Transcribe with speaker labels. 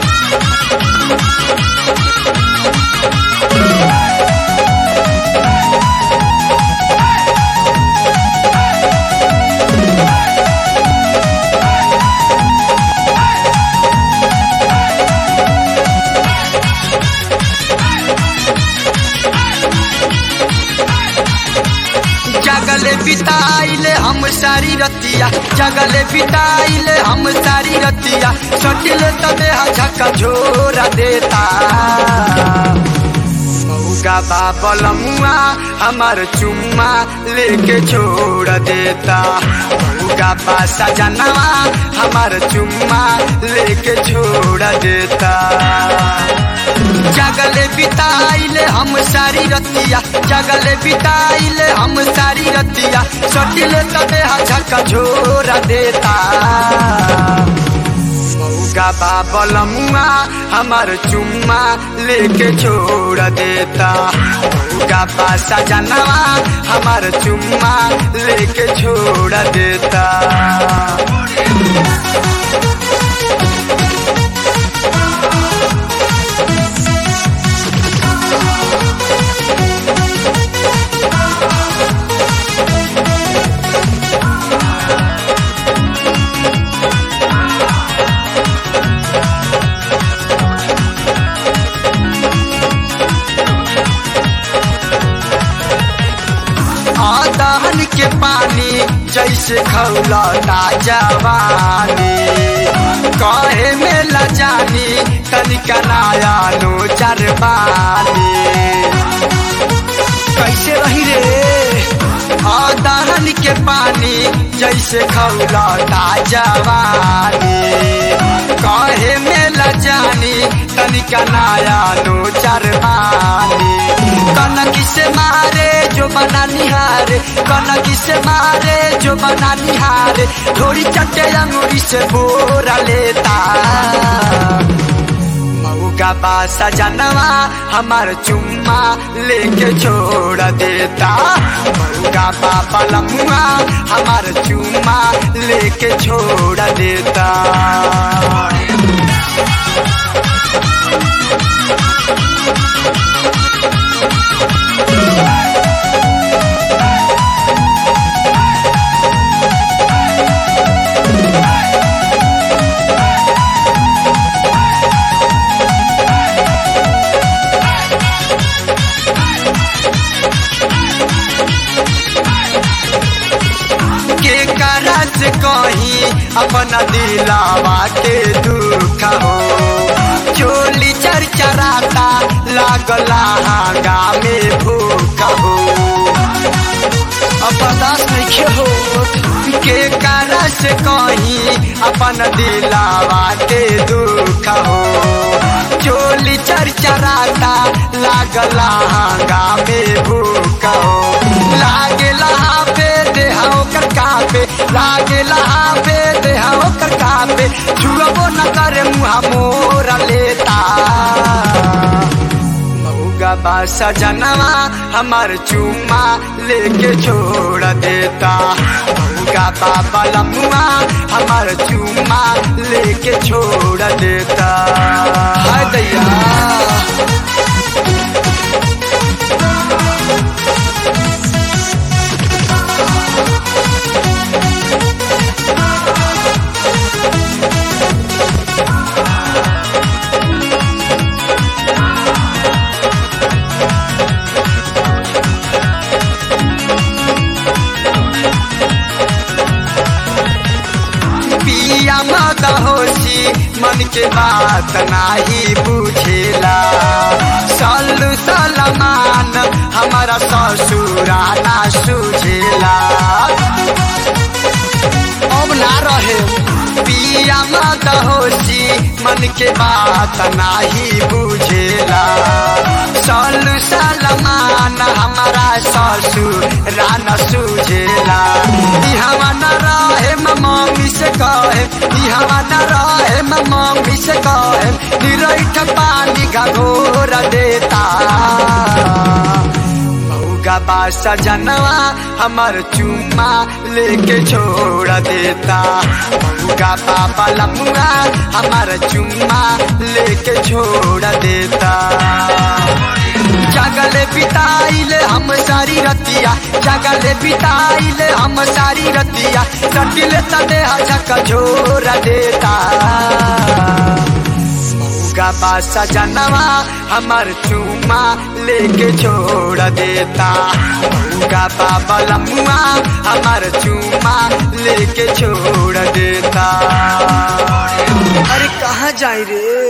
Speaker 1: जगले बिताइले हम सारी रतिया जगले बिताइले हम सारी रतिया सटिले तबे झका झोरा देता मऊगा बाबल मुआ हमार चुम्मा लेके छोड़ देता मऊगा पासा जनवा हमार चुम्मा लेके छोड़ देता जगले बिताइले हम सारी रतिया जगले बिताइले हम सारी रतिया सटिले तबे झका झोरा देता मऊगा बाबल मुआ हमार चुम्मा लेके छोड़ देता मऊगा पासा जनवा हमार चुम्मा लेके छोड़ देता आदहन के पानी जैसे खौलता जवानी कहे में लजानी तनिका नया नो चरबानी कैसे रही रे आदहन के पानी जैसे खौलता जवानी कहे में लजानी तनिका नया नो चरबानी कनकी से मारे जो बना निहारे कनकी से मारे जो बना निहारे थोड़ी चटे अंगूरी से बोरा लेता मऊगा बासा जनवा हमार चुम्मा लेके छोड़ देता मऊगा बाबा लमुआ हमार चुम्मा लेके छोड़ देता के करस कही अपना दिलावा के दुख हो चोली चरचराता लागला हागा में भूख हो अब बर्दाश्त नहीं हो के करस कही अपन दिलावा के दुख हो चोली चरचराता लागला हागा में भूख हो लागला पे देहा ओकर कापे लागेला पे देहा ओकर कापे छुअबो न करे मुहा मोरा लेता मऊगा बासा जनवा हमार चुम्मा लेके छोड़ देता मऊगा बाबा लमुआ हमार चुम्मा लेके छोड़ देता हाय दैया पिया मत होशी मन के बात नाही बुझेला सल्लू सलमान हमारा ससुरा ना सुझेला अब ना रहे पिया मत होशी मन के बात नाही बुझेला सल्लू सलमान हमारा ससुरा न सुझेला ई हवा न रहे मम्मी से कहे ई हवा न रहे मम्मी से कहे निरैठ पानी का घोर देता मऊगा मऊगा बा सजनवा हमार चुम्मा लेके छोड़ देता मऊगा बाबा लमुआ हमार चुम्मा लेके छोड़ देता जगले बिताइले हम सारी रतिया जगले बिताइले हम सारी रतिया सटिले तने हजक झोर देता मऊगा बा सजनवा हमार चुम्मा लेके छोड़ देता मऊगा बाबा लमुआ हमार चुम्मा लेके छोड़ देता अरे कहाँ जाई रे